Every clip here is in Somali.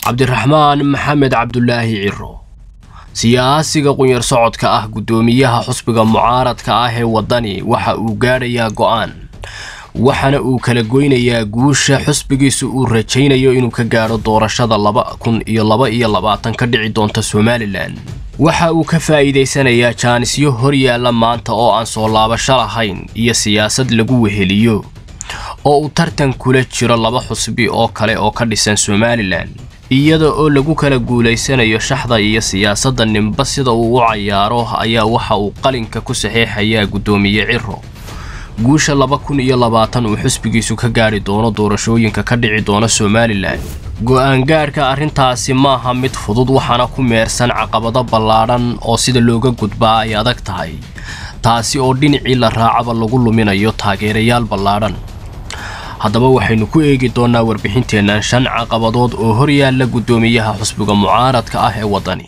cabdiraxmaan maxamed cabdulaahi ciro siyaasiga qunyar socodka ah guddoomiyaha xusbiga mucaaradka ah ee waddani waxa uu gaadhayaa go'aan waxaana uu kala goynayaa guusha xusbigiisu uu rajaynayo inuu ka gaadho doorashada laba kun iyo laba iyo labaatan ka dhici doonta somalilan waxa uu ka faa'iidaysanayaa jaanisyo hor yaalla maanta oo aan soo laabasho lahayn iyo siyaasad lagu weheliyo oo uu tartan kula jiro laba xusbi oo kale oo ka dhisan somalilan iyada oo lagu kala guulaysanayo shaxda iyo siyaasadda ninba sida uu u cayaaro ayaa waxa uu qalinka ku saxeexayaa guddoomiye ciro guusha laba kun iyo labaatan uu xusbigiisu ka gaadhi doono doorashooyinka ka dhici doona somalilan go'aangaadhka arrintaasi maaha mid fudud waxaana ku meersan caqabado ballaadhan oo sida looga gudbaa ay adag tahay taasi oo dhinacii la raacaba lagu luminayo taageerayaal ballaadhan haddaba waxaynu ku eegi doonnaa warbixinteennan shan caqabadood oo hor yaalla guddoomiyaha xusbiga mucaaradka ah ee waddani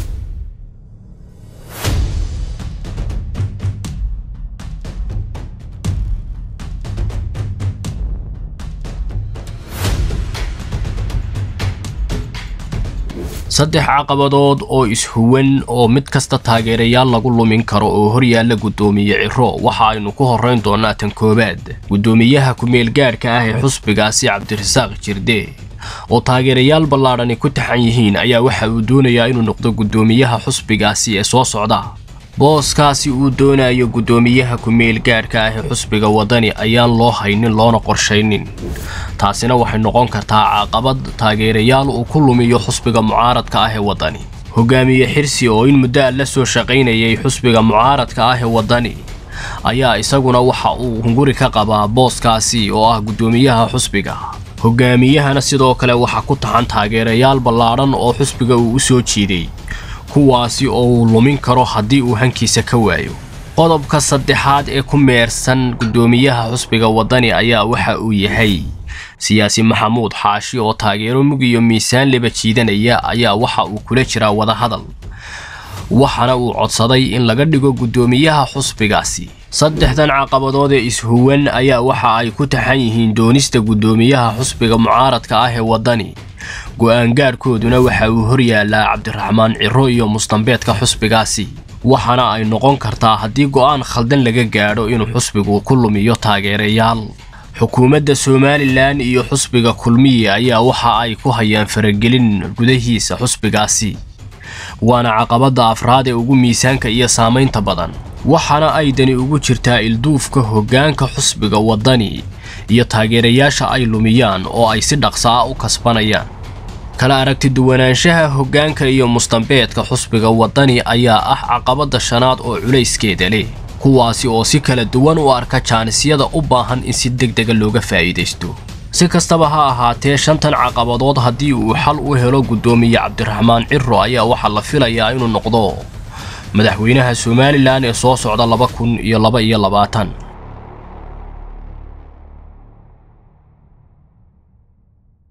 saddex caqabadood oo ishuwan oo mid kasta taageerayaal lagu lumin karo oo hor yaalla guddoomiye ciro waxa aynu ku horrayn doonnaa tan koowaad guddoomiyaha ku-meelgaadhka ah ee xusbigaasi cabdirasaaq jirde oo taageerayaal ballaadhani ku taxan yihiin ayaa waxa uu doonayaa inuu noqdo guddoomiyaha xusbigaasi ee soo socda booskaasi uu doonayo guddoomiyaha ku-meelgaadhka ah ee xusbiga waddani ayaan loo haynin loona qorshaynin taasina waxay noqon kartaa caqabad taageerayaal uu ku lumiyo xusbiga mucaaradka ah ee waddani hogaamiye xirsi oo in muddo a la soo shaqaynayay xusbiga mucaaradka ah ee waddani ayaa isaguna waxa uu hunguri ka qabaa booskaasi oo ah guddoomiyaha xusbiga hogaamiyahana sidoo kale waxaa ku taxan taageerayaal ballaadhan oo xusbiga uu u soo jiiday kuwaasi oo uu lumin karo haddii uu hankiisa ka waayo qodobka saddexaad ee ku meersan guddoomiyaha xusbiga waddani ayaa waxa uu yahay siyaasi maxamuud xaashi oo taageero mug iyo miisaan leba jiidanaya ayaa waxa uu kula jiraa wadahadal waxaana uu codsaday in laga dhigo guddoomiyaha xusbigaasi saddexdan caqabadood ee ishuwan ayaa waxa ay ku taxan yihiin doonista guddoomiyaha xusbiga mucaaradka ah ee waddani go'aangaadhkooduna waxa uu hor yaallaa cabdiraxmaan ciro iyo mustambeedka xusbigaasi waxaana ay noqon kartaa haddii go'aan khaldan laga gaadho inuu xusbigu ku lumiyo taageerayaal xukuumadda somalilan iyo xusbiga kulmiye ayaa waxa ay ku hayaan faragelin gudahiisa xusbigaasi waana caqabadda afraad ee ugu miisaanka iyo saamaynta badan waxaana ay dani ugu jirtaa ilduufka hoggaanka xusbiga waddani iyo taageerayaasha ay lumiyaan oo ay si dhaqsaa u kasbanayaan kala aragti duwanaanshaha hoggaanka iyo mustambeedka xusbiga waddani ayaa ah caqabadda shanaad oo culayskeeda leh kuwaasi oo si kala duwan u arka jaanisyada u baahan in si deg dega looga faa'iidaysto si kastaba ha ahaatee shantan caqabadood haddii uu xal u helo guddoomiye cabdiraxmaan ciro ayaa waxaa la filayaa inuu noqdo madaxweynaha somalilan ee soo socda laba kun iyo laba iyo labaatan